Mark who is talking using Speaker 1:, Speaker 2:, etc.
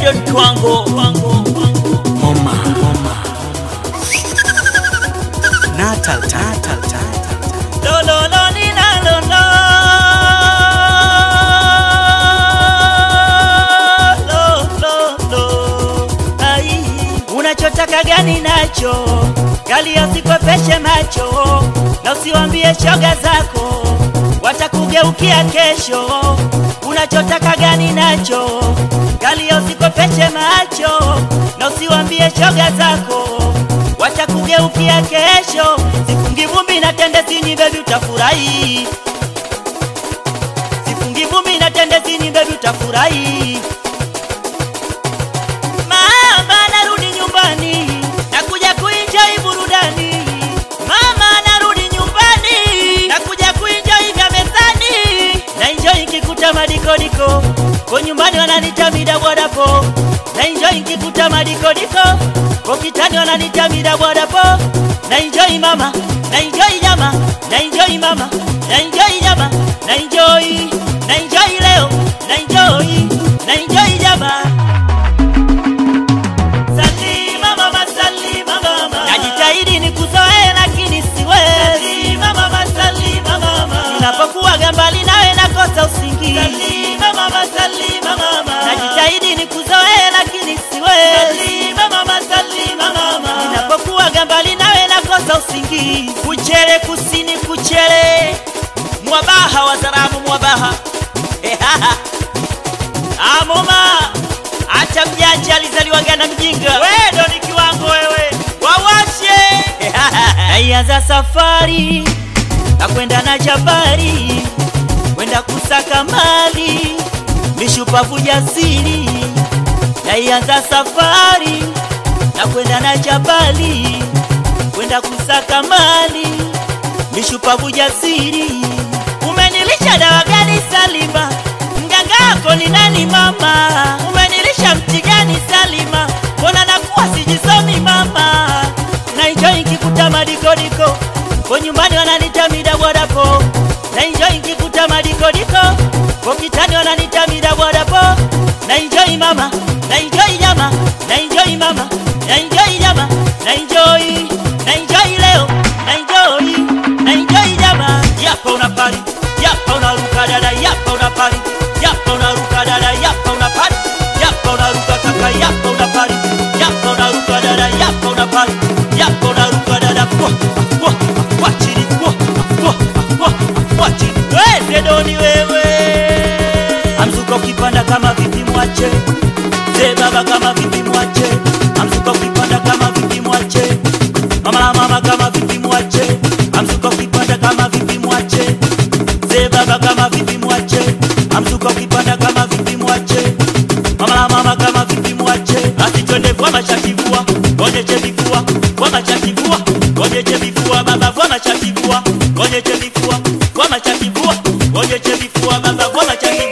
Speaker 1: Edon Kwango Moma Natal Natal Lo lo lo ni na lo lo Lo lo lo Ai Unachotaka gani nacho Gali usikwepeshe macho Na usiwambie shoga zako Watakugeukia kesho Unachotaka gani nacho Gali usikwepeshe macho Na usiwambie shoga zako Watakugeukia kesho Sifungi vumbi na tende sini baby utafurahi Sifungi vumbi na tende sini baby utafurahi Mama narudi nyumbani Nakuja kuenjoy burudani Mama narudi nyumbani Nakuja kuenjoy vya mezani Na enjoy nikikuta madikodiko Kwa nyumbani wananita midabwadapo Na enjoy nikikuta madikodiko Kwa kitani wananita midabwadapo Na enjoy mama Na enjoy nyama Na enjoy mama Na enjoy nyama Na enjoy Na enjoy leo Na enjoy Na enjoy nyama Salima mama, salima mama. Najitahidi nikuzoee lakini siwezi. Salima mama, salima mama. Ninapokuwa mbali nawe nakosa usingizi. Salima mama, salima mama. Najitahidi nikuzoee lakini siwezi. Salima mama, salima mama. Ninapokuwa mbali nawe nakosa usingizi. Kuchere kusini kuchere. Mwabaha wa Zaramu mwabaha. Amoma Acha mjanja alizaliwaga na mjinga. Wewe ndo ni kiwango wewe. Wawashe. Naianza safari na kwenda na jabari, kwenda kusaka mali, mishupavu jasiri. Naianza safari na kwenda na jabali, kwenda kusaka mali, mishupavu jasiri. Umenilisha dawa gani Salima? Mganga wako ni nani mama? Umenilisha mti gani Salima? Mbona nakuwa sijisomi mama? Na enjoy nikikuta madikodiko kwa nyumbani wananita midabwadapo. Na enjoy nikikuta madikodiko kwa kitani wananita midabwadapo. Na enjoy mama, na enjoy nyama, na enjoy mama, na enjoy nyama, na enjoy, na enjoy leo, na enjoy, na enjoy nyama. Yapa unapari, yapa unaruka dada, yapa unapari, yapa unaruka dada, yapa unapari, yapa unaruka kaka, yapa unapari, yapa unaruka dada, yapa unapari, yapa unaruka dada, kwa kwa kwa chini, kwa kwa kwa kwa chini. Wewe doni wewe, amzuka ukipanda kama vipi mwache, ze baba kama vipi mwache, amzuka ukipanda kama vipi mwache, mama la mama kama vipi mwache, amzuka ukipanda kama vipi mwache Mzee baba kama vipi mwache, amzuka ukipanda kama vipi mwache, mama la mama kama vipi mwache, basi twende vua machakivua, gonyeche vifua, vua machakivua, gonyeche vifua, baba vua machakivua, gonyeche vifua, vua machakivua, gonyeche vifua, baba vua machakivua